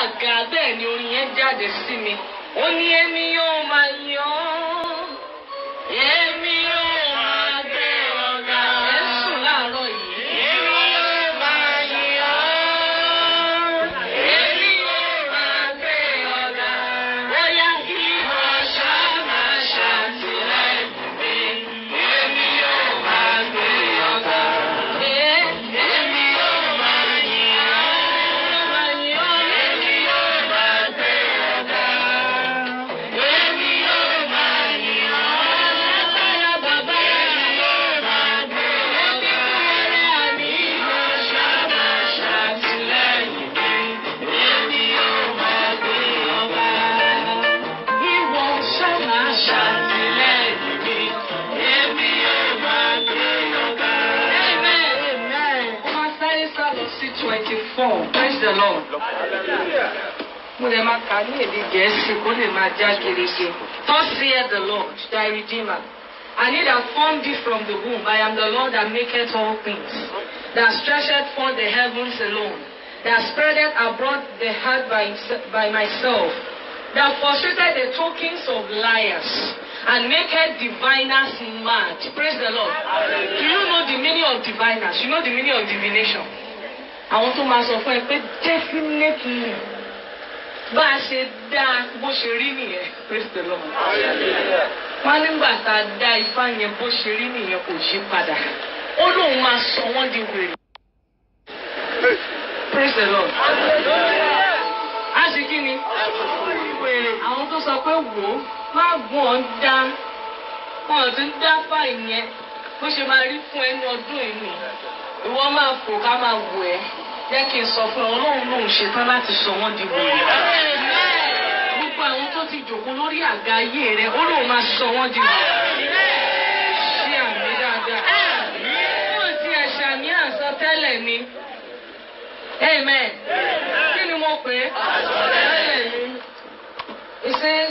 àga bẹ́ẹ̀ ni orin yẹn jáde sí mi ó ní èmi yóò máa yọ ọ́ èmi yóò máa gbé ọ̀gá ẹ̀ sùn láàárọ̀ yìí. èmi yóò máa yọ ọ́ èmi yóò máa gbé ọ̀gá bóyá ìwọ ṣáà máa ṣàtìlẹ́yìn mi èmi yóò máa gbé ọ̀gá. Èmi yóò máa yìn ọ́, èmi yóò máa gbé ọ̀gá. Èmi yóò máa yìn ọ́, lágbára bàbá. Èmi yóò máa gbé ọ̀gá. Èmi yóò ṣáà ṣàtìlẹ́yìn mi. Èmi yóò máa gbé ọ̀gá. Ìwọ ṣáà ṣàtìlẹ́yìn mi. Èmi yóò máa gbé ọ̀gá. Amen. Wọ́n sáré sálọ sí twenty four. Praise the Lord. Mo lè máa kà ní èdè Gẹ̀ẹ́sì kó lè máa já gerege. Thus saith the Lord, thy Redeemer. And he that formed thee from the womb, I am the Lord that maketh all things. That stretcheth forth the heavens alone. That spreadeth abroad the heart by, by myself. That frustrated the tokens of liars. And maketh diviners mad. Praise the Lord. Do you know the meaning of diviners? You know the meaning of divination? Àwọn tó máa sọ fún ẹ pé definitely bá a ṣe dá bó ṣe rí nìyẹn. Praise the Lord. Wọ́n nígbà tá a dá ifá yẹn bó ṣe rí nìyẹn kò yí padà. Ó lóun máa sọ wọ́n di wèrè. Praise the Lord. A ṣe kí ni? Wèrè. Àwọn tó sọ pé wò ó má gùn ọ́ dá. Wọ́n ò tún dá fáì yẹn. Bó ṣe máa rí fún ẹnu ọdún yìí nù. Ìwọ máa fò ká máa wò ẹ́. Jẹ́ kí n sọ fún ọ, Ọlọ́run lòun ṣetán láti sọ wọ́n di wèrè. Gbogbo àwọn tó ti jòkó lórí àga ayé rẹ̀, ó lóun máa sọ wọ́n di wèrè. Ṣé àmì dáadáa? Wọ́n ti ẹ̀ṣà ní àsọtẹ́lẹ̀ ni. Amen. Kí ni mo pè é? Àsọtẹ́lẹ̀ ni. It says,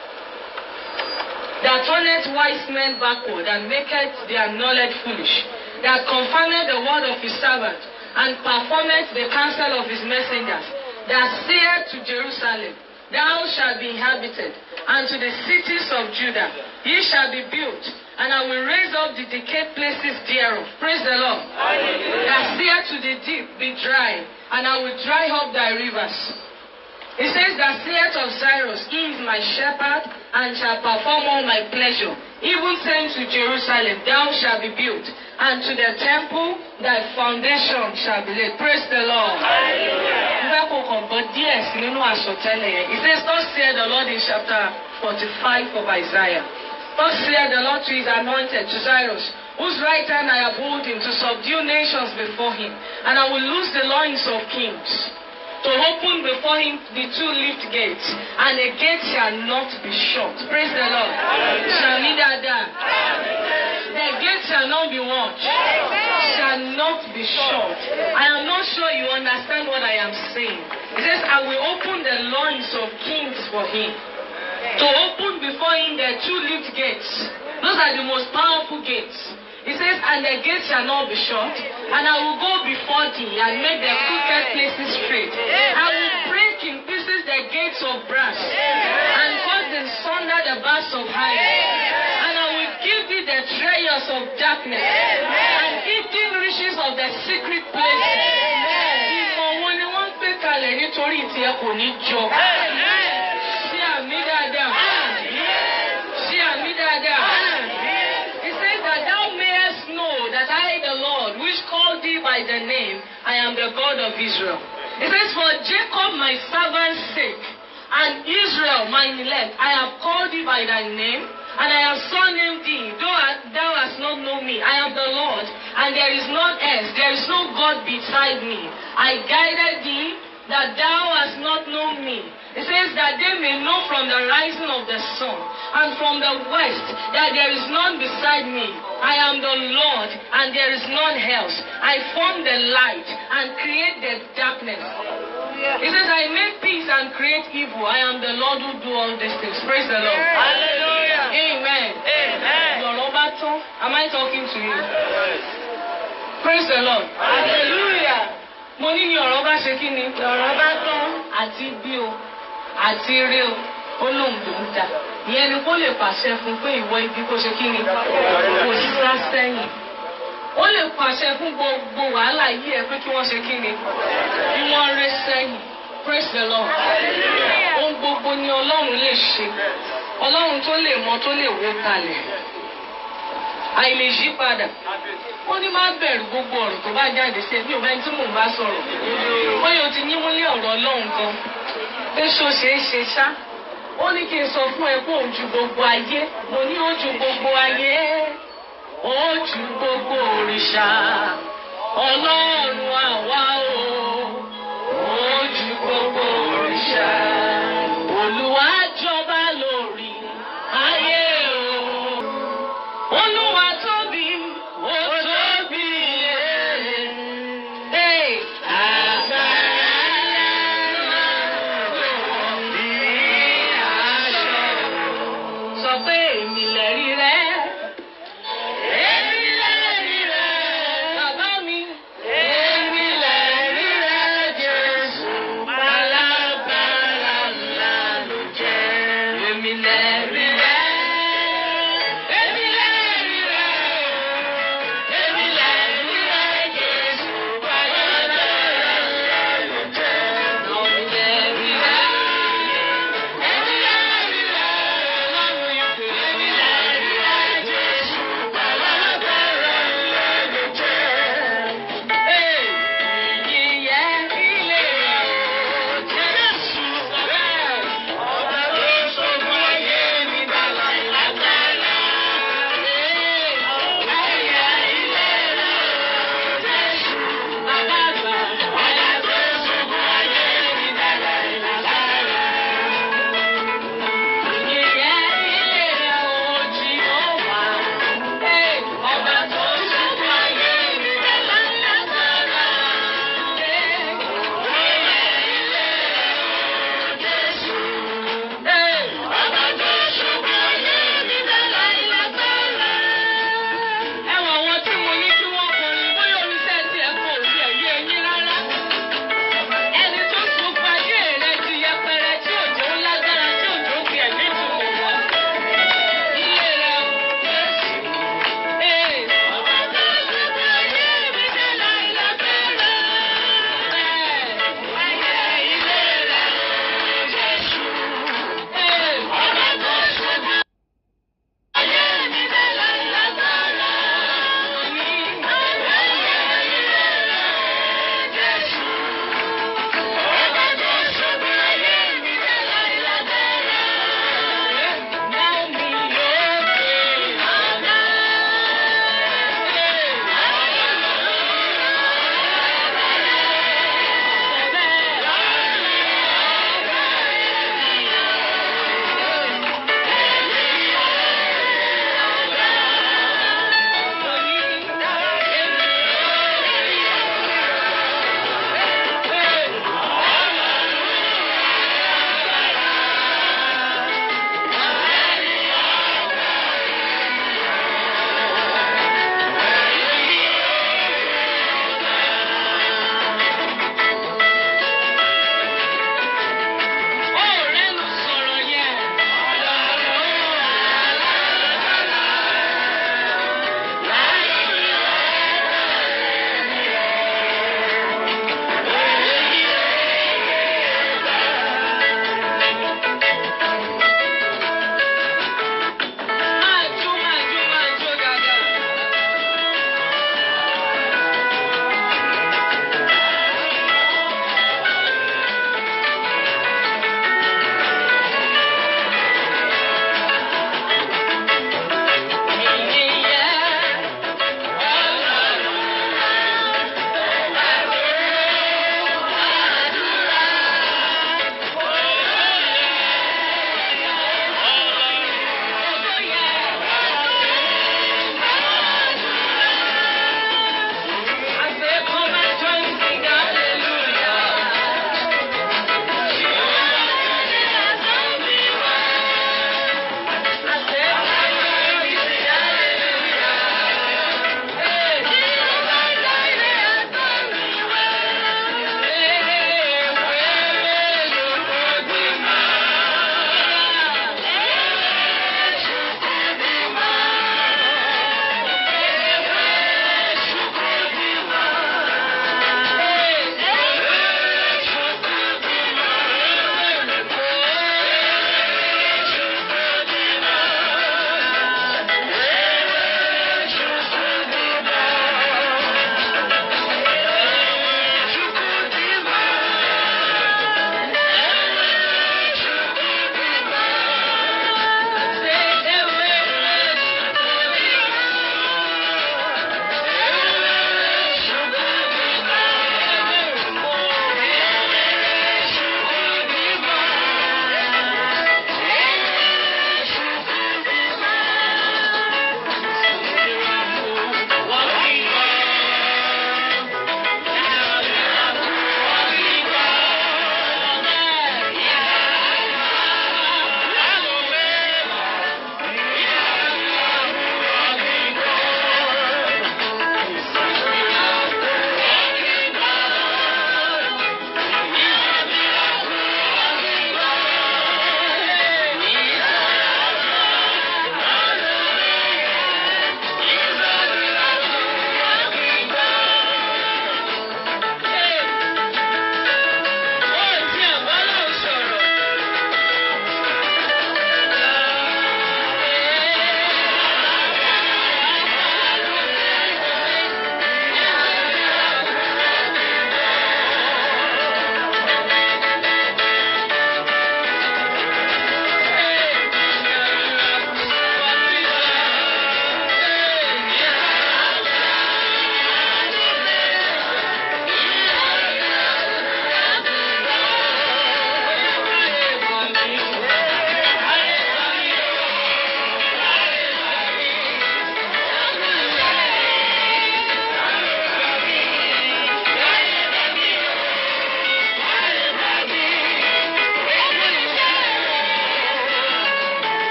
that turneth wise men backward and maketh their knowledge foolish, that confounded the word of his servant and performeth the counsel of his messengers, that saith to Jerusalem, Thou shalt be inhabited, and to the cities of Judah, ye shall be built, and I will raise up the decayed places thereof. Praise the Lord. That saith to the deep, Be dry, and I will dry up thy rivers. It says that saith of Cyrus, He is my shepherd, and shall perform all my pleasure. Even saying to Jerusalem, Thou shalt be built, and to the temple thy foundation shall be laid. Praise the Lord. Mo fẹ́ kó kàn gbọ́ díẹ̀ sí nínú àsọtẹ́lẹ̀ yẹn. It says, Thus saith the Lord in chapter forty-five of Isaiah. Thus saith the Lord to his anointed, to Cyrus, whose right hand I uphold him to subdue nations before him, and I will loose the loins of kings to open before him the two lift gates, and the gate shall not be shut. Praise the Lord. Shall we dada? The gate shall not be watched. Shall not be shut. I am not sure you understand what I am saying. It says, I will open the loins of kings for him. To open before him the two lift gates. Those are the most powerful gates. He says, and the gate shall not be shut, and I will go before thee and make the crooked places straight. I will break in pieces the gates of brass, and cut in sunder the bars of iron. And I will give thee the treasures of darkness, and hidden riches of the secret places. Ìmọ̀ wọn ni wọ́n ń gbé kalẹ̀ nítorí tiẹ̀ kò ní jọ. Ṣé àmì dáadáa? Ṣé àmì dáadáa? He says that thou mayest know that I, the Lord, which called thee by the name, I am the God of Israel. He says, For Jacob my servant's sake, and Israel mine elect, I have called thee by thy name, and I have surnamed thee, though thou hast not known me. I am the Lord, and there is none else, there is no God beside me. I guided thee that thou hast not known me. It says that they may know from the rising of the sun and from the west that there is none beside me. I am the Lord and there is none else. I form the light and create the darkness. It says, I make peace and create evil. I am the Lord who do all these things. Praise the Lord. Hallelujah. Amen. Amen. Lọ́rọ̀ bá tán. Am I talking to you? Praise the Lord. Hallelujah. Mo ní ní ọ̀rọ̀ bá ṣe kí ni? Lọ̀rọ̀ bá tán. àti bí o àti rí o ó lóun ló ń dà ìyẹn ni kó lè pàṣẹ fún pé ìwọ ibi kó ṣe kí ni kò sá sẹ́yìn ó lè pàṣẹ fún gbogbo wàhálà yìí ẹ pé kí wọ́n ṣe kí ni bí wọ́n ré sẹ́yìn praise the lord ohun gbogbo ni ọlọ́run lè ṣe ọlọ́run tó lè mọ tó lè wó kalẹ̀ àìlè yí padà ó ní má bẹ̀rù gbogbo ọ̀rọ̀ tó bá jáde sí ẹbí òbẹ́ni tí mò ń bá sọ̀rọ̀ bóyá o ti nímú ní ọ̀rọ̀ ọlọ́run gan pé ṣó ṣeé ṣe ṣá ó ní kí n sọ fún ẹ pé òun ju gbogbo ayé mo ní ó ju gbogbo ayé ó ju gbogbo òrìṣà ọlọ́run àwa o ó ju gbogbo òrìṣà olúwa jọba lórí ayé o olúwa tóbi ó tóbi ee agbára ńlá ní aṣọ sọ pé èmi lẹ́rí rẹ. Èmi lẹ́rí rẹ. Bàbá mi. Èmi lẹ́rí rẹ Jésù. Màlá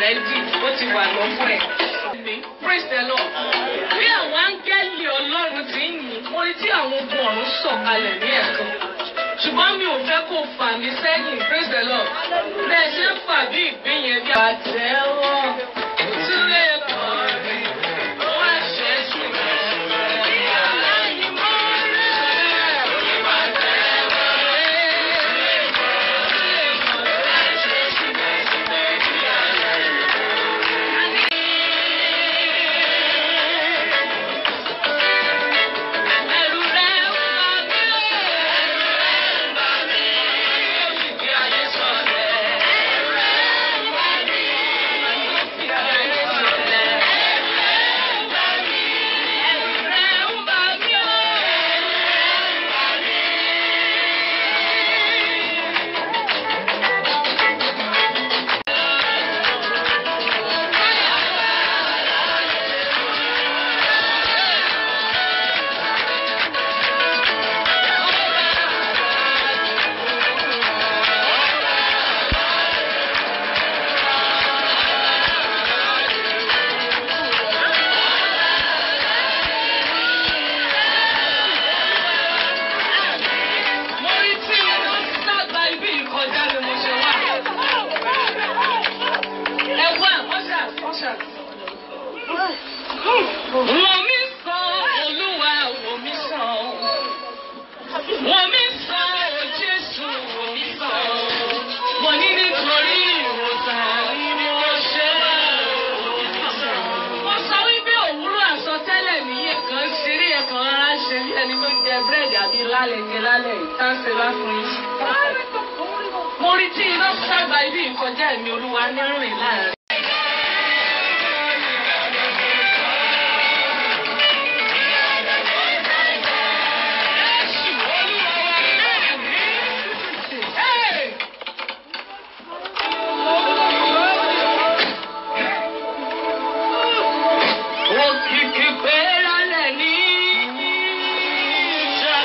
rẹ́dì ó ti wà lọ́fún ẹ̀. praise the lord. bí àwọn áńgẹ́lì ọlọ́run ti ń yìn mo rí tí àwọn ogun ọ̀run sọ̀kalẹ̀ ní ẹ̀kan ṣùgbọ́n mi ò fẹ́ kó fà mí sẹ́yìn praise the lord. bẹ́ẹ̀ ṣe ń fà bí ìgbín yẹn bí àtẹ́wọ́ sílé kọrin wá ṣe sùn. Ẹ̀rù rẹ̀ ń bà mí o. Ẹ̀rù rẹ̀ ń bà mí. Ó sì kí ayé sọ̀lẹ̀. Ẹ̀rù rẹ̀ ń bà mí. Ó sì kí ayé sọ̀lẹ̀. Ẹ̀rù rẹ̀ ń bà mí. Ẹ̀rù rẹ̀ ń bà mí o. Ẹ̀rù rẹ̀ ń bà mí. Mo rí tí iná sábà ibi ìkọjá ni mo ṣe wá. Ẹ wá, ọ̀ṣà, ọ̀ṣà. Wọ́n mi sọ Olúwa, wọ́n mi sọ. Wọ́n mi sọ o Jésù, wọ́n mi sọ. Mo ní nítorí ìwòsàn ni mo ṣe wá. Mo sọ wípé òwúrọ̀ àsọtẹ́lẹ̀ nìyẹn kan ṣeré ẹ̀kan rárá ṣe bí ẹni tó jẹ búrẹ́dì àbí lálẹ́ jẹ lálẹ́ yìí tá ń ṣe bá fún yín. Mo rí tí iná sábà ibi ìkọjá ẹ̀mí olúwa ní rìn láàrin. Hey! Òkìkí pé lálẹ́ ní ìjà.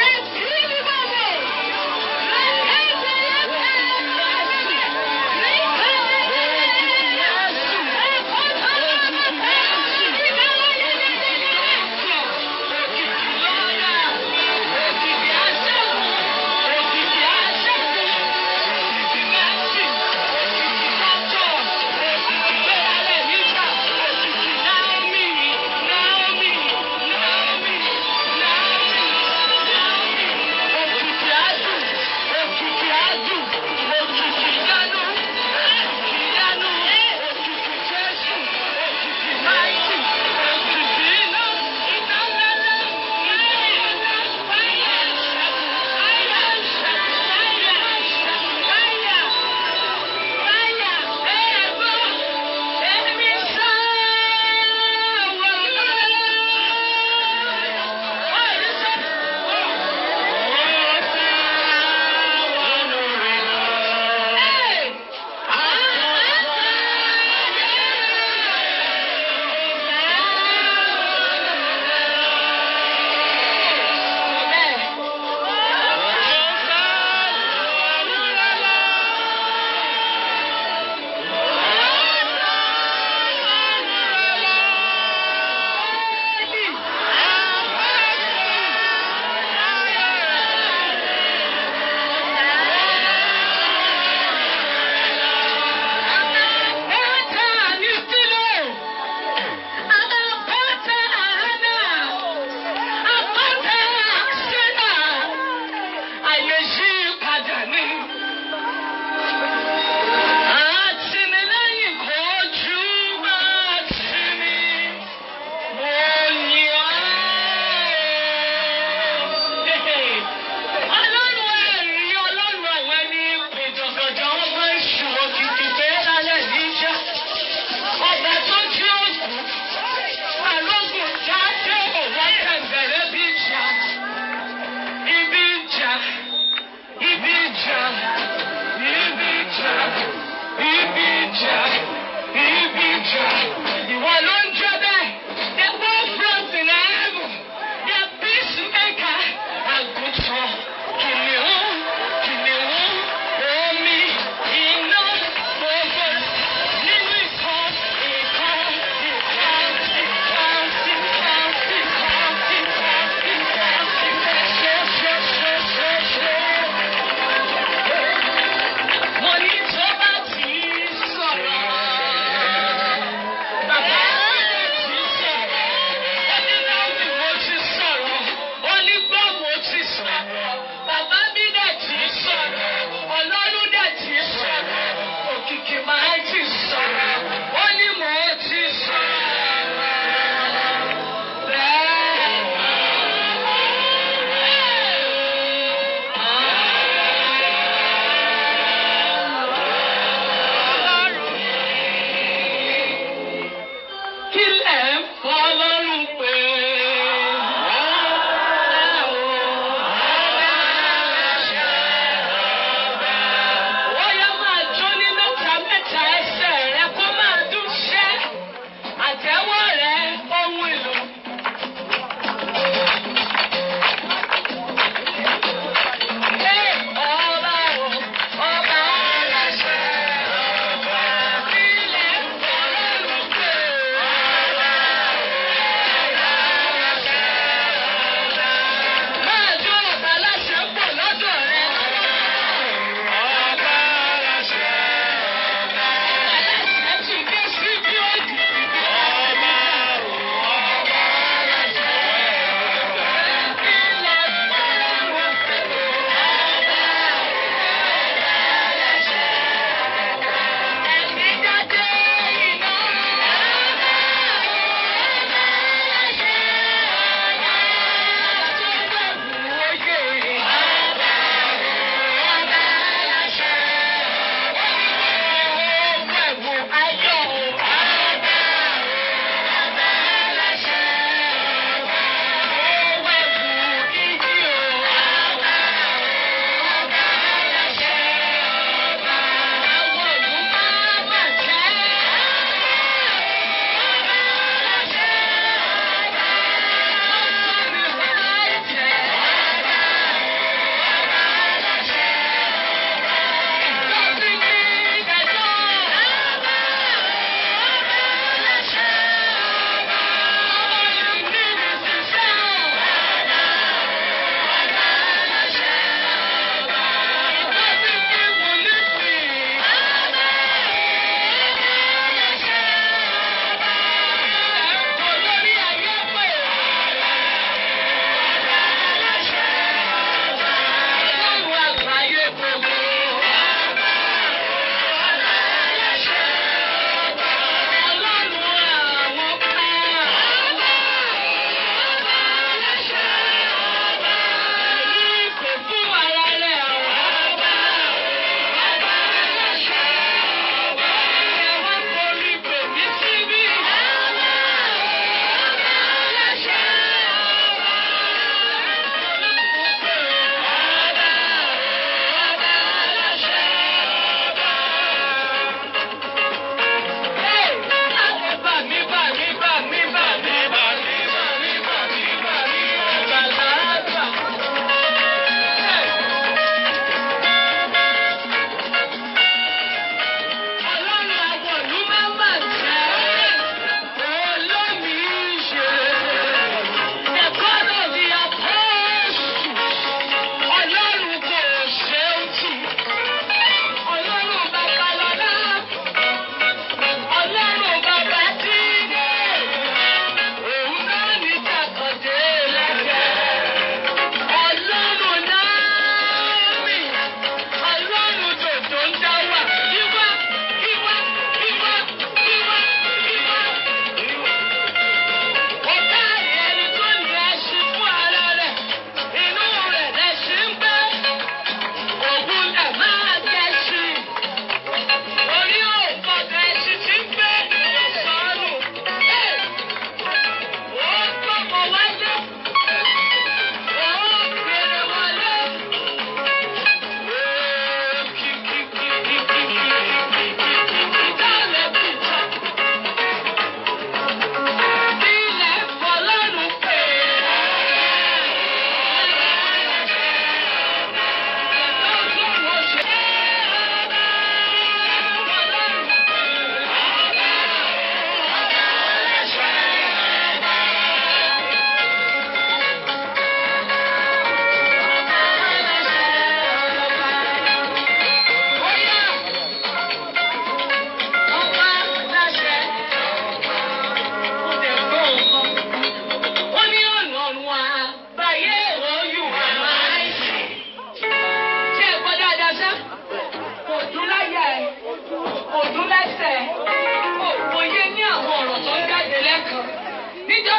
Yéésù ní bàbá. Ẹ̀jẹ̀ yẹn bẹ̀rẹ̀.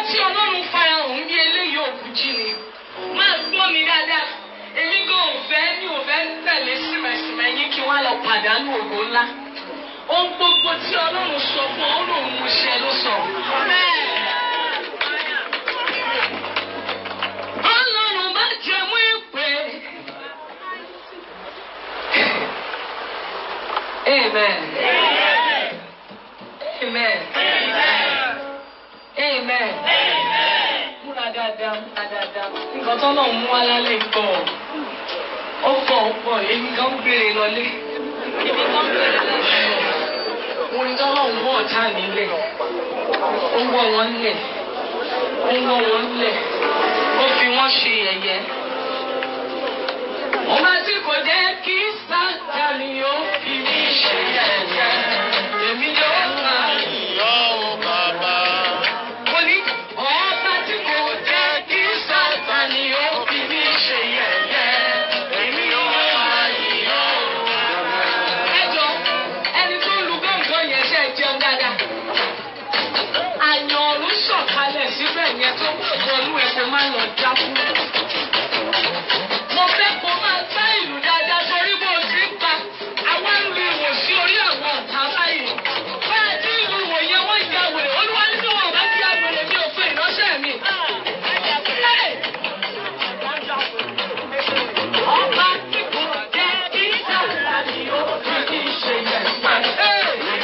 tí ọlọ́run farahàn bí eléyìí òkú jí ni máa gbọ́ mi dáadáa èmi gan ò fẹ́ mi ò fẹ́ tẹ̀lé símẹ̀símẹ̀ yín kí wọ́n lọ pàdánù ògo ńlá ohun gbogbo tí ọlọ́run sọ fún ọ lòun mú ṣe ló sọ. ọlọ́run bá jẹ mú ìpè. Amen. Amen. Amen. Múra dáadáa, múra dáadáa. Nǹkan tó náà mú alálẹ̀ pọ̀. Ó pọ̀ ó pọ̀, èmi kan ń gbére lọlé. Èmi kan ń gbére lọlé. Mo ní tọ́lọ́ ń wọ̀ ọ̀tá nílẹ̀. Ó ń wọ̀ wọ́n lẹ̀. Ó ń wọ̀ wọ́n lẹ̀. Ó fi wọ́n ṣe yẹ̀yẹ́. Ọba tí kò jẹ́ kí Sátánì ó fi mí ṣe yẹ̀yẹ́. Èmi yóò máa mo ní ọba tí kò jẹ́ kí Sátánì ó fi mí ṣe yẹ̀yẹ́. Èmi yóò máa yìn ọ́. Ẹ jọ ẹni tó lu gbọ̀ngàn yẹn ṣe jẹun dáadáa. Àyàn ọ̀run sọ̀kalẹ̀ síbẹ̀ yẹn tó wọnú ẹ̀ kó má lọ dákú. Mo fẹ́ kó máa gbá ìlú dáadáa torí bó o ti ń pa. Àwa ń lu ìwò sí orí àwọn ọ̀tá báyìí. Bẹ́ẹ̀ tí ìlú ìwò yẹn wọ́n ya wèrè. Olúwa ní tí wọn ò bá ti ya wèrè mi ò fún ìránṣẹ́ mi. Hey! Ọba tí kò jẹ́ kí Sátánì ó fi kí ṣe yẹn pa. Hey!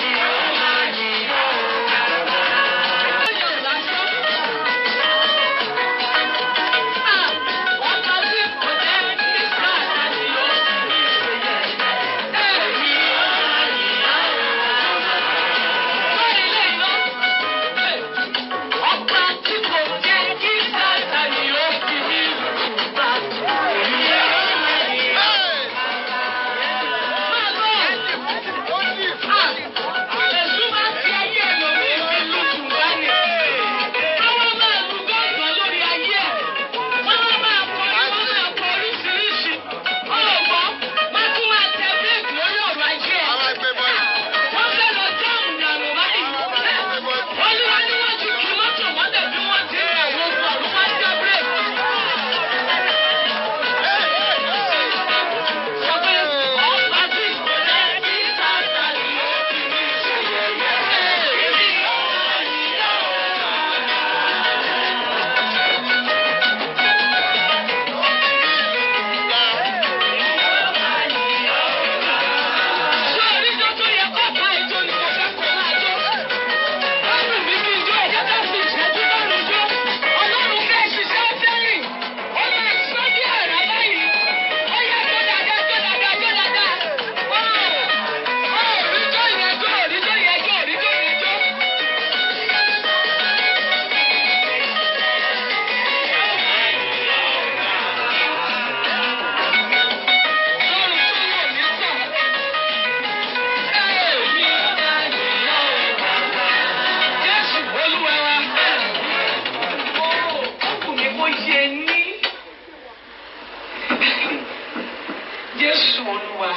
Jésù Olúwa.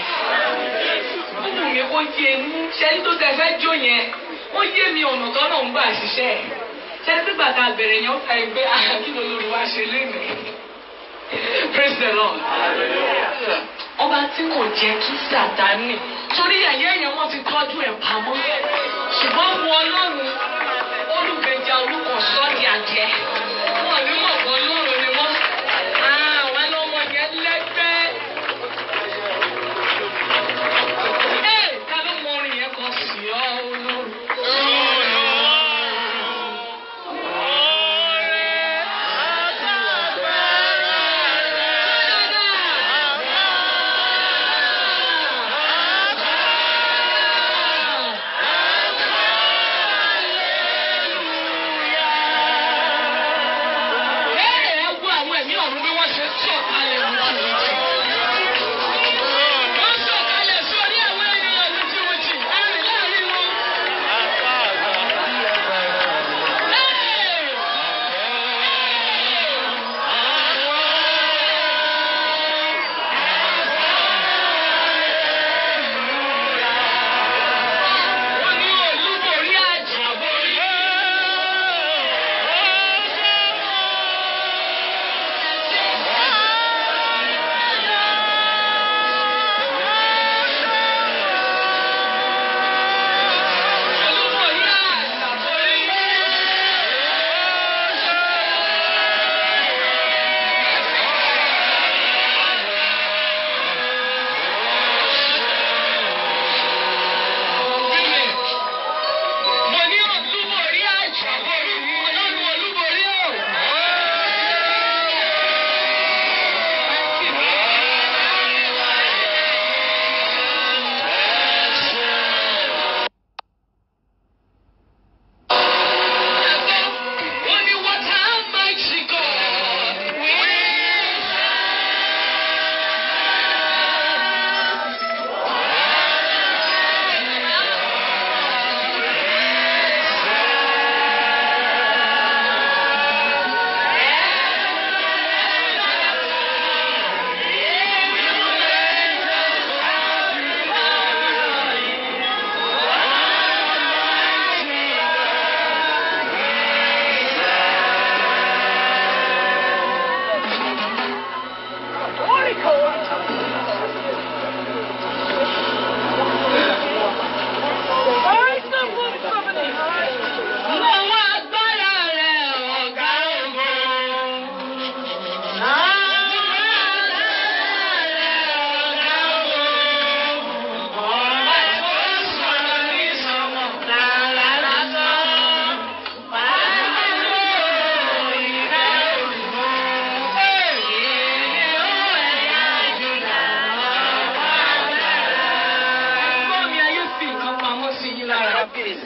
Ó wù mí kó yé ní ṣẹ́ni tó tẹ fẹ́ jó yẹn. Ó yé mi ọ̀nà tó náà ń gbà ṣiṣẹ́. Ṣẹ́ni tí gbàgbà bẹ̀rẹ̀ yẹn ó fẹ́ gbé kí ló lórí wá ṣe lénìí. Praise the Lord. Ọba tí kò jẹ́ kí Sàtánì. Torí ẹ̀yẹ́ yẹn wọ́n ti tọ́jú ẹ̀ pamọ́. Ṣùgbọ́n wo Ọlọ́run olùgbèjà orúkọ sọ́ọ̀dì àjẹ́. Wọ́n ní mọ̀ pọ̀ lóru ni wọ́n. Àwọn ọmọ yẹn lẹ́gbẹ́. Ẹ ta ló mọ orin yẹn kan sí ọ olóru? Hey!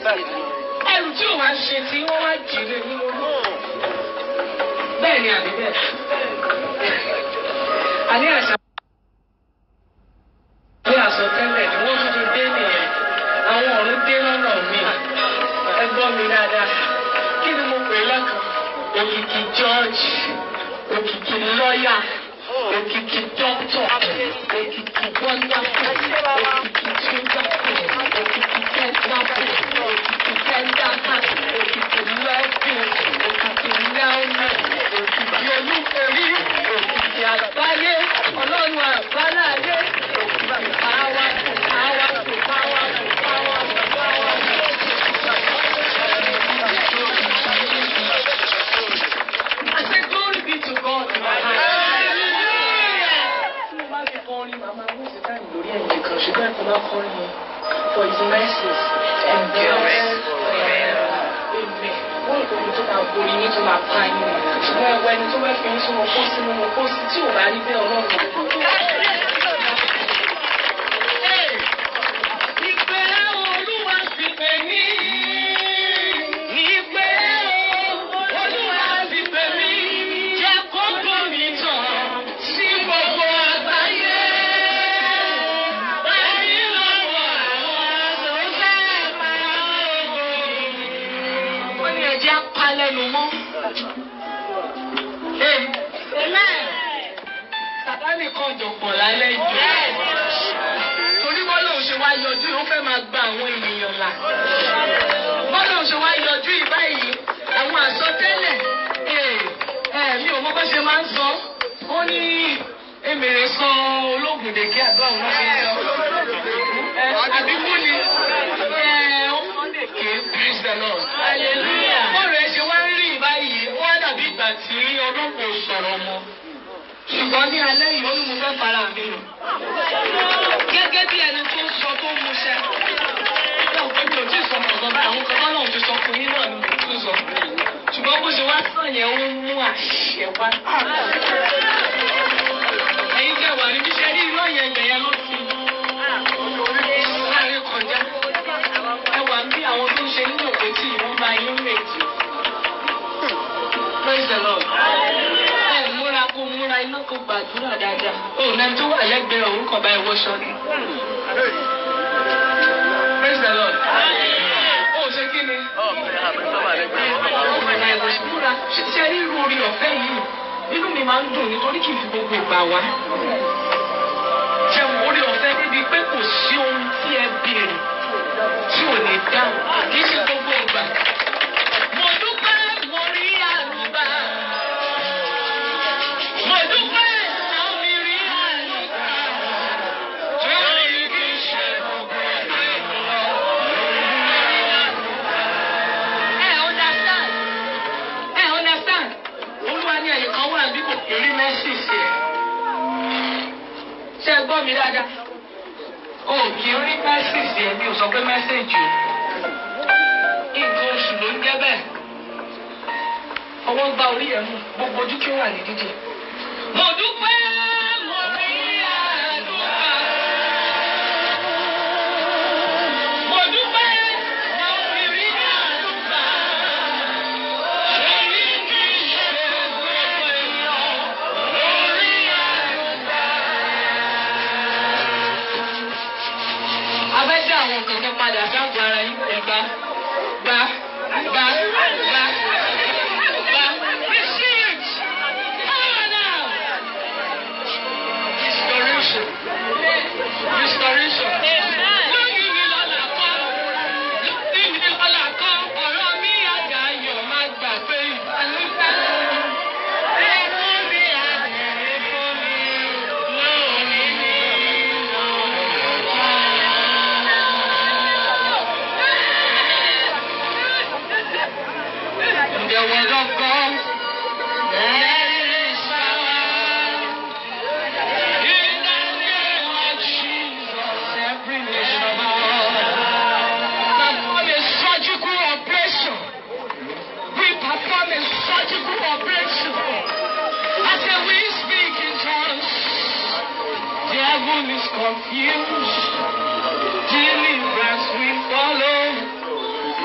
ẹrù tí ò wá ṣe tí wọ́n wá jì lé ní olú. bẹ́ẹ̀ ni àbí bẹ́ẹ̀. àní àṣà. bí àsọtẹ́lẹ̀ ni wọ́n tún ti dé nìyẹn àwọn ọ̀run dé lọ́nà mi ẹ gbọ́ mi dáadáa kí ni mo pè lẹ́kàn òkìkí george òkìkí lọ́ọ̀yà òkìkí dọ́kítọ̀ òkìkí wọ́ndáfọ̀ òkìkí túndáfọ̀ òkìkí tẹ́ńdáfọ̀ òkìkí tẹ́ńdáfọ̀ òkìkí lẹ́fìn òkìkí lẹ́ọ̀nà òkìkí olúfẹ̀rí òkìkí àgbáyé ọlọ́run àgbáláyé òkìkí pàwá pàwá pàwá pàwá pàwá. I said, glory be to God. Tí mo bá fi kọrin, màmá mú sí táyì lórí ẹ̀yìn kan, ṣùgbọ́n ẹ̀kọ́ máa kọrin yẹn. For his mercies endureth forever. Amen. Wọ́n ìkọ́ mi tó máa borí yín tó máa pa yín. Ṣùgbọ́n ẹ̀wọ̀ ẹni tó fẹ́ fi yín sínú kó sínú mo kó sí tí ò bá rí bẹ́ẹ̀ ọlọ́run. Ìpè Olúwa fi pè mí. Ìpè Olúwa fi pè mí. Jẹ́ kókó mi tàn sí gbogbo àgbáyé. Báyìí lọ́wọ́ àwọn tó fẹ́ máa ògo. Wọ́n ní ẹ̀jẹ̀ apá lẹ́nu mọ́. Amen. Sàtánì kan jọ̀pọ̀ lálẹ́ ìjọ. Torí bọ́lá ò ṣe wá yọjú, ó fẹ́ máa gba àwọn ènìyàn là. Bọ́lá ò ṣe wá yọjú yìí báyìí, àwọn àsọtẹ́lẹ̀, ee, ẹ̀ mi ò mọ bó ṣe máa ń sọ. Ó ní èmèrè sọ ológun dèké àgbà òun fi ń sọ. Ẹ àbíkú ni ẹ ó kàn dèké praise the Lord. Hallelujah. Bọ́ọ̀rù ẹ ṣe wá ń rí báyìí, wọ́n dàbí ìgbà tí ọlọ́pàá ò sọ̀rọ̀ mọ́. Ṣùgbọ́n ní alẹ́ yìí, ó ní mo fẹ́ fara mi lò gẹ́gẹ́ bí ẹni tó ń sọ tó ń muṣẹ́. Náà pé mi ò tí ì sọ mọ̀gàn báyìí, àwọn kan náà ti sọ fún yín náà ni mo tún sọ. Ṣùgbọ́n bó ṣe wá sàn yẹn, ó ń mú àṣẹ wá. Ẹ̀yin jẹ́ wà níbi iṣẹ́ rí iná yẹn gbẹ̀ yẹn ló ti. Láàrin kọjá. Ẹ wà bí àwọn tó ń ṣe nínú òkè tí ìwọ́n bá yín méjì. Praise the Lord. Ẹ múra kó múra iná kó gbàdúrà dáadáa. Ó nẹ́ni tó wà lẹ́gbẹ̀ẹ́ òun kàn bá ẹ wọṣọ ni. Praise the Lord. Ó ṣe kí ni? Ó kàn bá ẹ wọṣọ. Múra ṣe rí irú orí ọ̀fẹ́ yìí. Inú mi máa ń dùn nítorí kì í fi gbogbo ìgbà wá. Ṣé orí ọ̀fẹ́ níbi pé kò sí ohun tí ẹ béèrè tí ò ní dáhùn? Kì í ṣe gbogbo ìgbà. Mo dúpẹ́ mo rí àlùbá. Mo dúpẹ́ àwọn mi rí àlùbá. Torí kì í ṣe gbogbo ìgbà. Ẹ understand? Ẹ understand? Olúwa ní ẹ̀yìn kan wà bí kò kì í rí mẹ́sìsì ẹ̀. Ṣé ẹ gbọ́ mi dáadáa? O kì í rí mẹ́sìsì ẹ̀ mi ò sọ pé mẹ́sẹ̀jì o. Nǹkan oṣù ló ń jẹ́ bẹ́ẹ̀. Ọwọ́ gba orí ẹ̀ mú gbogbo ojú kí ó wà ní dídì. Mo dúpẹ́ mo rí àdúrà. Mo dúpẹ́ mo fi rí àdúrà. Èyí kì í ṣe gbogbo èèyàn lórí àdúrà. Abẹ́jẹ́ àwọn kankan padà sáàbù ara yín ẹ̀gbá gbá gbá gbá gbá. Receive it! Power now! Restoration. Restoration. Lóyún mi lọ́la kọ́. Lóyún mi lọ́la kọ́. Ọ̀rọ̀ mi àjà ayọ̀ máa gbà pé ìbálòpọ̀. Ẹ̀rọ mi àbẹ̀rẹ̀ fún mi lónìí ní The word of God. There is power in the name of Jesus. Every nation bow. Perform a surgical operation. We perform a surgical operation. I say we speak in tongues. The devil is confused. Deliverance we follow.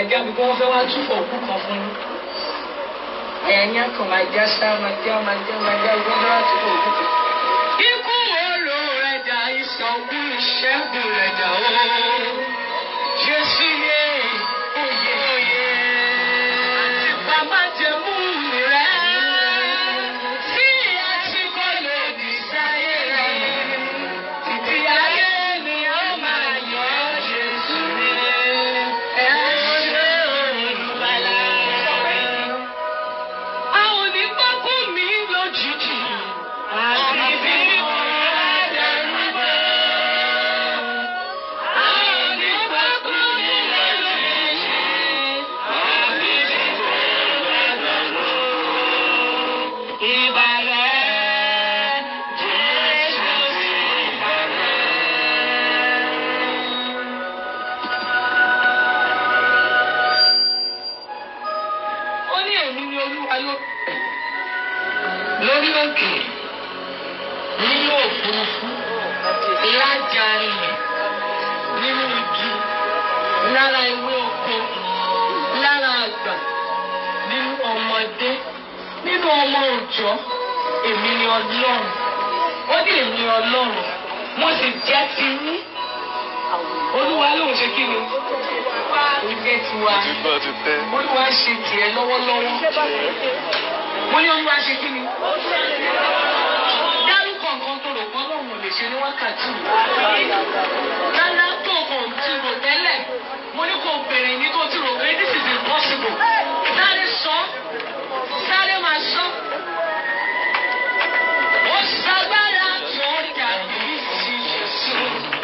já bí wọ́n fẹ́ wá túfọ̀ òkú kan fún yín. ẹ̀yìn akọ̀ máa já sá máa já máa já máa já wọ́n fẹ́ wá túfọ̀ òkú kan. ikú oró rẹ̀ dà ìsọ̀kú ìṣẹ́gun rẹ̀ dà ó. Jésù yé oyè oyè. Àti bàbá jẹ mú rẹ̀. Tí a ti kọ́ lòdì sáyé rẹ̀. Títí ayé ni ó máa yọ Jésù rẹ̀. Ẹ ṣe olùbàlà. A ò ní pákó mi lójijì. Àti bí mo rà dárúgbó. A ò ní pákó mi lójijì. Àti bí mo rà dárúgbó. Ìbàlẹ̀ Jésù ìbàlẹ̀. Ó ní èmi ni olúwa ló lórí òkè nínú òfurufú lájà ilẹ̀ nínú igi lára ewé oko lára àgbà nínú ọmọdé nínú ọmọ òòjọ́ èmi ni ọlọ́run ó ní èmi ọlọ́run mo sì jẹ́ ti yín olúwa lòun ṣe kí ni ó jẹ́ tiwa Ìgbà ti tẹ́. olúwa ṣe tiẹ̀ lọ́wọ́lọ́wọ́ mo ní olúwa ṣe kí ni dárúkọ nǹkan tó rò pé ọlọ́run ò lè ṣe ní wákàtí yìí rárá tó kò tí rò tẹ́lẹ̀ mo ní kò bèrè ní tó ti rò pé this is impossible sáré sọ sáré máa sọ. Ó ṣagbára tó dàbí ti Jésù.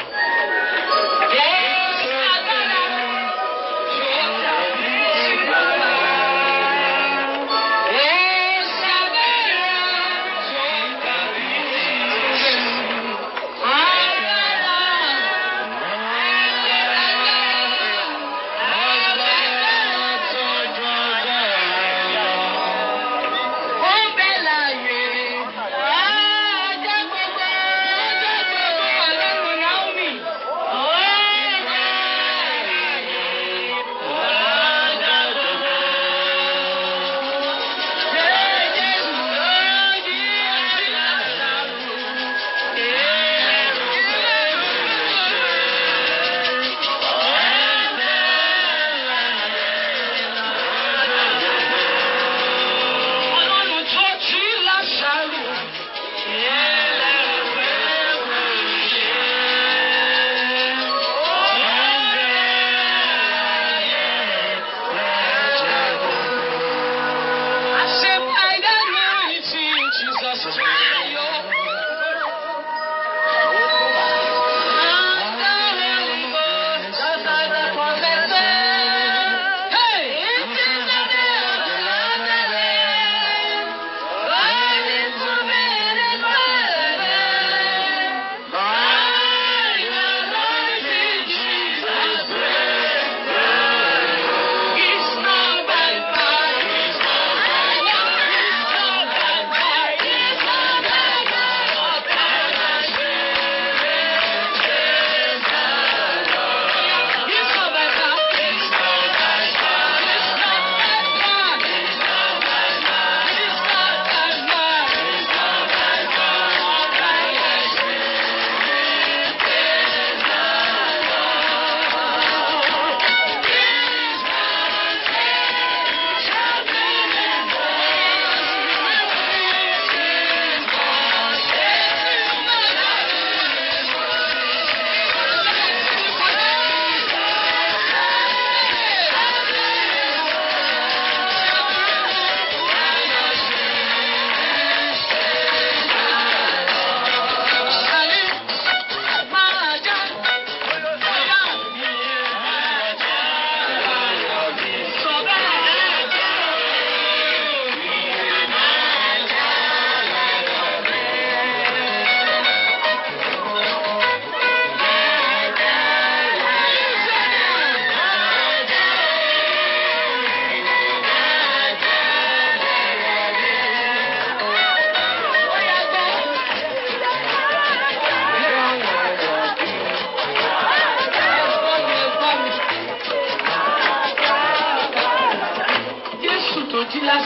Ó ṣagbára tó dàbí ti bàbá. Ó ṣagbára tó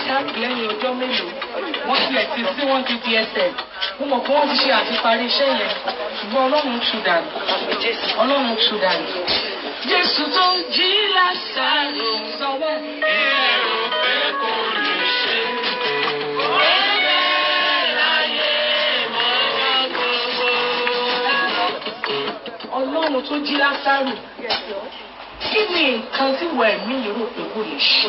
Isaac lẹ́yìn ọjọ́ mélòó wọ́n tilẹ̀ ti sí wọ́n ti di ẹsẹ̀ mo mọ̀ pé wọ́n ti ṣe àtiparí iṣẹ́ yẹn ṣùgbọ́n ọlọ́run tù dànù ọlọ́run tù dànù. Jésù tó jí Lásárù sọ bẹ́ẹ̀. Èrò pé kò lè ṣe. Ọbẹ̀ láyé mọ́ gbogbo. ọlọ́run tó jí Lásárù kí ni nǹkan tí wọ ẹ̀mí yìí rò pé kò lè ṣe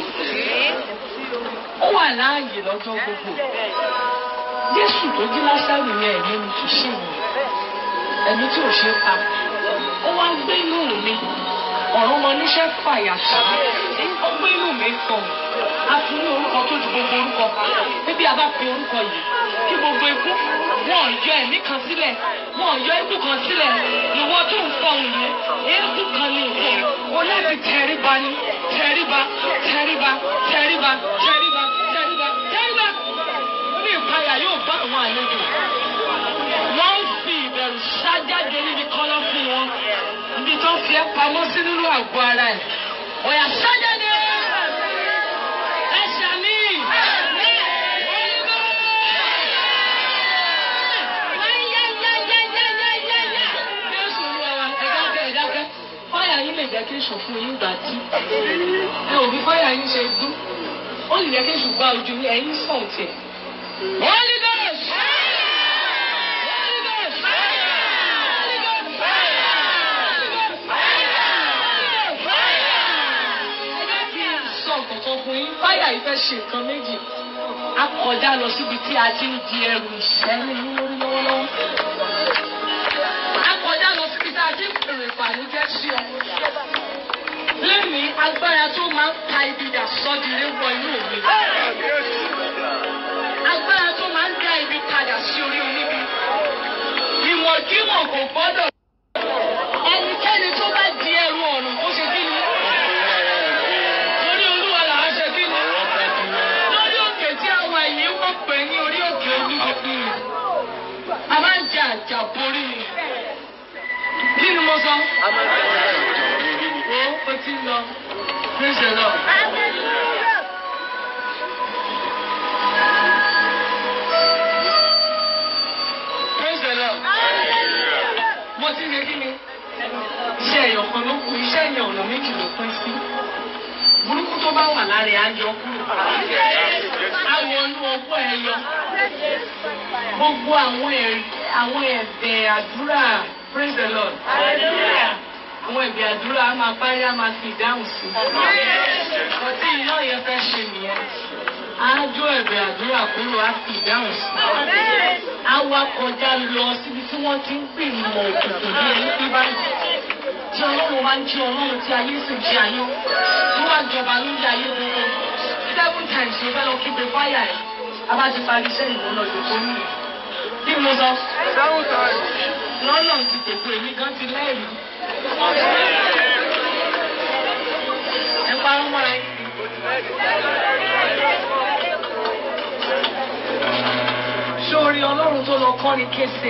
ó wà láàyè lọ́jọ́ gbogbo Jésù tó jí Lásárù yẹn ẹ̀mí mi kì í ṣe yẹn ẹ̀mí tí ò ṣe é pa ó wá gbé inú mi ọ̀run mọ níṣẹ́ fàyà sí ó gbé inú mi kàn á fún ní orúkọ tó ju gbogbo orúkọ níbi a bá fi orúkọ yìí kí gbogbo ikú wọn ò yọ ẹ̀mí kan sílẹ̀ wọn ò yọ ikú kan sílẹ̀ ìwọ tó ń fọhùn yẹn eékú kan ní ìwọ o láti tẹríba ní tẹríba tẹríba tẹríba tẹríba tẹríba tẹríba ó ní ìpayà yóò bá àwọn àlejò wọ́n ń fi ìbẹ̀rù ṣájáde níbi kọ́lọ́ fún wọn níbi tó fi ẹ́ pamọ́ sí nínú àgọ́ ara ẹ̀ ọ̀yà ṣájáde ẹ̀ṣẹ̀ mi. Jésù Olúwa wa, ẹ dákẹ́, ẹ dákẹ́. Fáyà yín lè jẹ́ kí èṣù fún yín gbà tí. Ẹ ò bí fáyà yín ṣe dún. Ó lè jẹ́ kí èṣù gba ojú yín, ẹ̀yin sàn tiẹ̀. Holy Ghost! Holy Ghost! Holy Ghost! Ẹ jẹ́ kí n sọ nǹkan fún yín. Fáyà yìí fẹ́ ṣe nǹkan méjì. A kọjá lọ síbi tí a ti ń di ẹrù ìṣẹ́lẹ̀ yín lórí lọ́wọ́lọ́wọ́. A kọjá lọ síbi tí a ti ń pèrè ìbànújẹ́ sí ọ. Lẹ́mi agbára tó máa ń pa ibi dà sọ́dìrẹ́ wọ inú mi. Agbára tó máa ń dá ibi padà sí orí oníbi. Ìwọ̀nkiwọ̀n kò gbọ́dọ̀. Ẹnikẹ́ni tó bá di ẹrù ọ̀run ó ṣe kí ni? Torí Olúwa là á ṣe kí ni? Lórí òkè tí a wà yìí wọ́n pè ní orí òkè olúborí. A máa ń jẹ àjàborí ni. Kí ni mo sọ? Wo o ti ń lọ. Praise the Lord. Praise the Lord. Mo ti ń ṣe kí ni? Iṣẹ́ ẹ̀yọ̀ kan ló kù, iṣẹ́ ẹ̀yọ̀ ọ̀nà méjì ló pín sí. Burúkú tó bá wà lára ẹ̀ á yọ kúrò. Àwọn inú ọgbọ́ ẹ yọ. Gbogbo àwọn ẹ̀rí àwọn ẹ̀bẹ̀ àdúrà praise the Lord. Àwọn ẹ̀bẹ̀ àdúrà á máa parí á máa fi ìdáhùn sí. Ọtí iná yẹn fẹ́ ṣe nìyẹn. Á jó ẹ̀bẹ̀ àdúrà kúrò á fi ìdáhùn sí. Á wá kọjá lọ síbi tí wọ́n ti ń gbìmọ̀ òkùnkùn bí ẹni bí báyìí. Tí ọlọ́run bá ń jí ọlọ́run tí ayé sì jí ayé. Tó wá jọba lórí ayé gbogbo. Seven times ló fẹ́ lọ kígbe fáyà ẹ̀. A bá ti parí iṣẹ́ ìwọ lọ jòkó nìyí. Kí ni mo sọ? Lọ́nà ti tètè èmi gan ti lẹ́rìí. Ẹ parọ́ mọ́ra yín. Sórí ọlọ́run tó lọ kọ́ ni kése.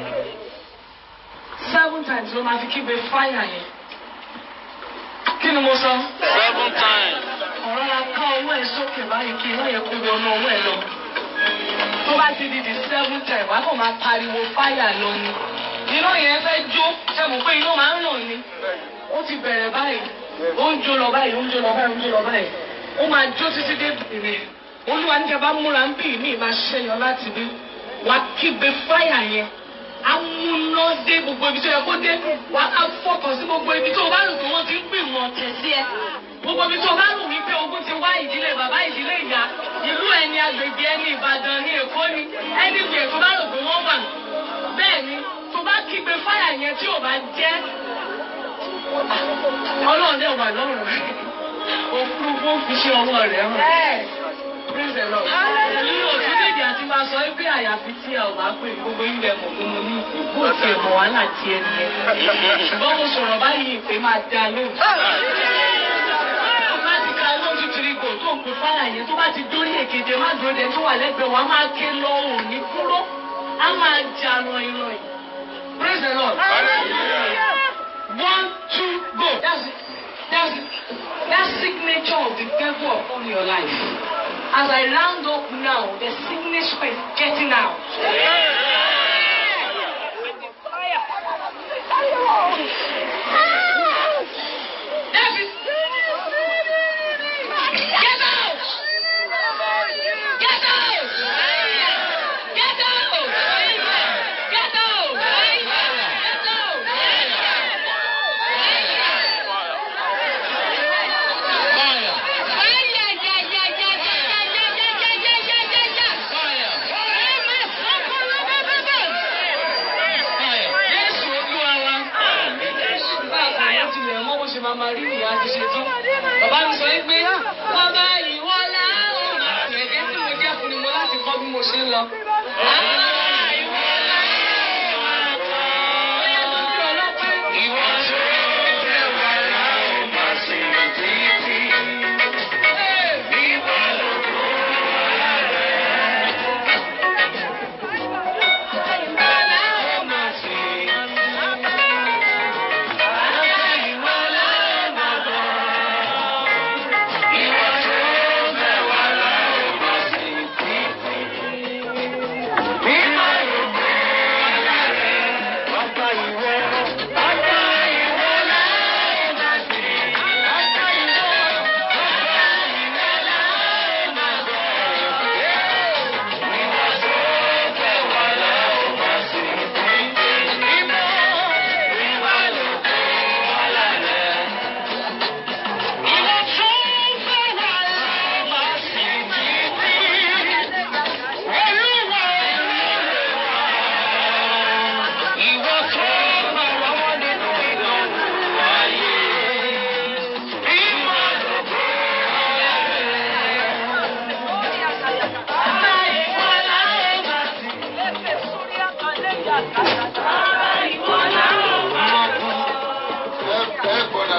Seven times ló máa fi kígbe fáyà yẹn. Kí ni mo sọ? Seven times. ọ̀rọ̀ la ká owó ẹ̀ sókè báyìí kí iná yẹn kó wọnú owó ẹ̀ lọ. tó bá ti di the seven time wàá kàn máa pariwo fáyà lọ ni. iná yẹn fẹ́ jó ṣe mọ̀ pé iná máa ń ràn ni. ó ti bẹ̀rẹ̀ báyìí ó ń jó lọ báyìí ó ń jó lọ báyìí ó ń jó lọ báyìí. ó máa jó títí dé bìrì. olúwa ní kẹfà múra ń bì mí máa ṣẹyọ láti bí. wà á kígbe fáyà yẹn. amúná dé gbogbo ibi tó yẹ kó dé. wà á fọkàn sí gbogbo ibi tó o bá rò pé wọ́n ti ń gbìmọ̀ ọ̀tẹ̀ sí ẹ gbogbo ibi tó bá rò wípé ogun ti wá ìdílé bàbá ìdílé ìyá ìlú ẹni agbègbè ẹni ìbàdàn ní èkó ni ẹni ìgbè tó bá rò pé wọ́n wà bẹ́ẹ̀ ni tó bá kígbe fáyà yẹn tí ò bá jẹ́ ọlọ́run dẹ̀ wà lọ́rùn rẹ̀ òfurufú fi ṣe ọwọ́ rẹ̀ hàn. Praise the Lord. Nínú òtúndéjì àti máa sọ pé àyàfi tí a ò bá pè gbogbo ilẹ̀ mọ̀ pé mo ní ìpè bó ti ẹ̀ mọ̀ wàhálà tí ẹ nìyẹn. Ṣùgbọ́n mo sọ̀rọ̀ báyìí ìpè máa dá lóhùn tó bá ti ka lójú tiri kò tó ń pè fáyà yẹn tó bá ti dórí èkéde má dúró de tó wà lẹ́gbẹ̀ẹ́ wọn á máa ké lọ òun ní kúrò á máa jà ràn ìràn yìí. Praise the Lord. One, two, go. That's it. That's it. That signature of the devil upon your life. As I round up now, the sickness is getting out. That is- Get out! Get out! Get out! Get out! Get out! Jésù Olúwa wa. Bá a kò wọ́n tilẹ̀ mọ́ bó ṣe máa máa rí ìyá ti ṣe tán. Bàbá mi sọ wípé bàbá ìwọ láwọn máa tẹ̀lé tí mo jẹ́ fún ni mo láti kọ́ bí mo ṣe ń lọ. Bàbá ìwọ láwọn máa tọ́. Ó yẹ kó bí ọlọ́pàá. Ìwọ tó fẹ́ wà láwọn máa sìn títí. Ìwọ ló kó ara rẹ̀. Ìwọ láwọn máa sìn. Ìwọ láwọn máa bọ̀. Ìwọ tó fẹ́ wà láwọn máa sìn títí. Ìwọ ló kó ara rẹ̀. Bàbá ìwọ. Bàbá ìwọ láwọn máa sìn. Bàbá ìwọ. Bàbá ìwọ láwọn máa bọ̀. Ìwọ tó fẹ́ wà láwọn máa sìn títí. Ìwọ. Ìwọ ló kó ara rẹ̀. Ìwọ tó fẹ́ wà láwọn máa sìn títí. Olúwa ìwọ tó bá wà wọ́n nínú ìdánwò ayé. Ìwọ ló kó ara rẹ̀. Bàbá ìwọ láwọn máa sìn. Bàbá ìwọ láwọn máa bọ̀.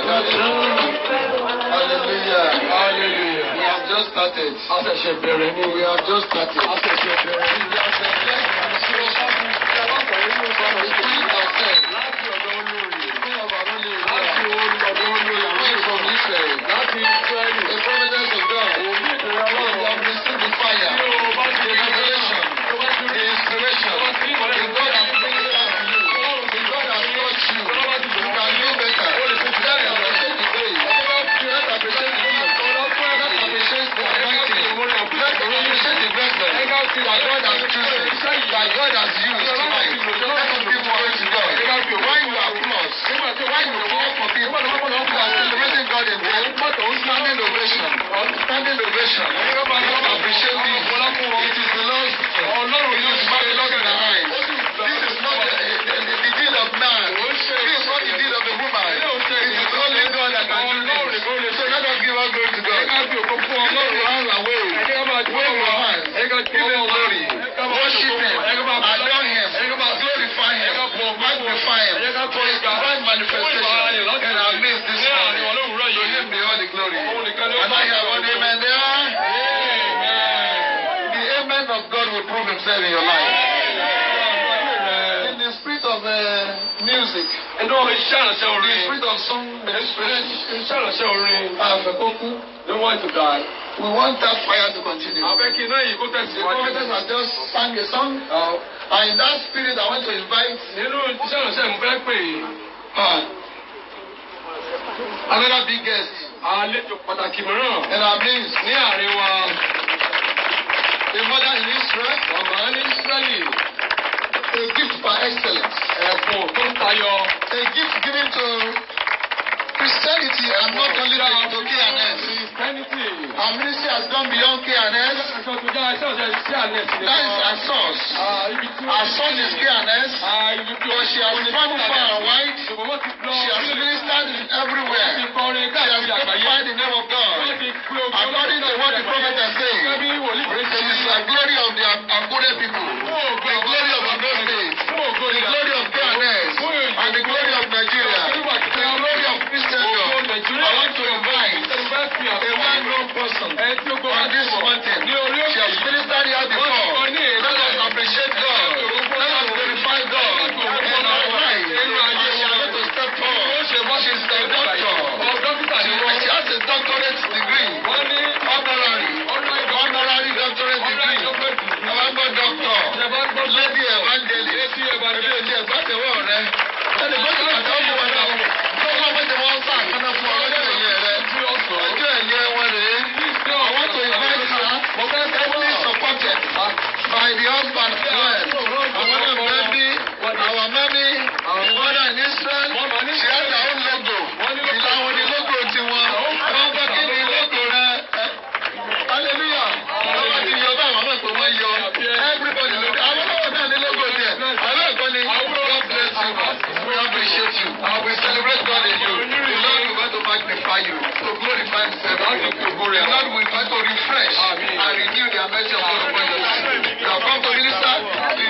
Hallelujah. Hallelujah. We have just started. A ṣẹ̀ṣẹ̀ bẹ̀rẹ̀ ní We have just started. A ṣẹ̀ṣẹ̀ bẹ̀rẹ̀ ní We have been blessed and so from the spirit of faith. láti ọ̀dọ̀ olórí. Some of our only Láti ọ̀dọ̀ olórí. Away from Israel. Láti Ísírẹ́lì. The providence of God. Òní ìdúró We ọlọ́run. have received the fire. Tí o bá ti The rí revelation. tó bá ti The rí inspiration. The God has brought it out to you. The God has touched you. You can do better. Let's appreciate the grace. Let's appreciate the gift. Let's appreciate the anointing. Let's appreciate the vessel that God has chosen. That God has used tonight. Let us give glory to God. Why you applause? Why you clap for people who are celebrating God in prayer? Standing ovation. Standing ovation. Let's appreciate this. It is the Lord's. It is marvelous in the eyes. This is not the, the, the, the deed of man. This is not the deed of a woman. It is only God that can do this. So let us give our glory to God. Lift your hands and wave. Wave your hands. Give him glory. Worship him. Adore him. Glorify him. Magnify him. For his divine manifestation in our midst this morning. To him be all the glory. Am I here? One amen there? The amen of God will prove himself in your life. In the spirit of uh, music, Ẹnu iṣẹ́ àránṣẹ́ the orin. spirit of song ministration, Iṣẹ́ àránṣẹ́ orin. Afekoku, Ló wọ́n ti dà. we want that fire to continue. Àbẹ́ kí iná yìí kó The tẹ̀síwájú. prophetess has just sang a song, and in that spirit, I want to invite Nínú iṣẹ́ àránṣẹ́ mo fẹ́ pè é. uh, another big guest Àlejò pàtàkì mìíràn in our midst, ní àárín wa. a mother in Israel, Màmá ní Ísírẹ́lì. a gift by excellence, Ẹ̀bùn tó ń tayọ. a gift given to Christianity and not only to, to KNS. Christianity. Our ministry has gone beyond KNS. Aṣọ tó jẹ́ iṣẹ́ ọ̀sẹ̀ sí àlẹ́ sí That is our source. Ibi tí Our source is KNS. Ibi tí But she has traveled far and wide. Ṣùgbọ́n wọ́n ti lọ. She has ministered everywhere. ti kọrin She has káàkiri àgbáyé. glorified the name of God. Wọ́n ti pé ogun According to what the prophet has said, Gẹ́gẹ́ bí wòlíì rẹ̀ ṣe It is the glory of the Akure people, the glory of Ondo State, the glory of KNS, and the glory of Nigeria, the glory of Christendom. I want to invite a well-known person on this mountain. She has ministered here before. Let us appreciate God. Let us glorify God in our life. And she is going to step forward. She is a doctor. She, she has a doctorate degree, honorary, honorary Ẹni kó ti pàtàkì ọmọ wọn náà. Lọ́wọ́ méje wọ́n sá àkànnà fún ọlọ́jọ́ ẹ̀yẹ rẹ̀. Ọjọ́ ẹ̀yẹ wọn rèé. I want to invite her. Heavily supported by the husband well. Àwọn náà fẹ́ bí our many mother in Israel. She has her own logo. Ìlà wọn ni logo tiwọn. Wọ́n fẹ́ kí ni logo rẹ̀. Hallelujah. Ọlọ́wọ́ ti yọ bá àwọn ọmọ ìpè wọ́n yọ. Everybody look. Àwọn ọmọ náà ní logo tiẹ̀. Àwọn ẹ̀kọ́ ni God bless you. We appreciate you. We celebrate God in you. The Lord will want to magnify you. To glorify himself. The Lord will want to refresh and renew the measure of God upon you. You have come to minister.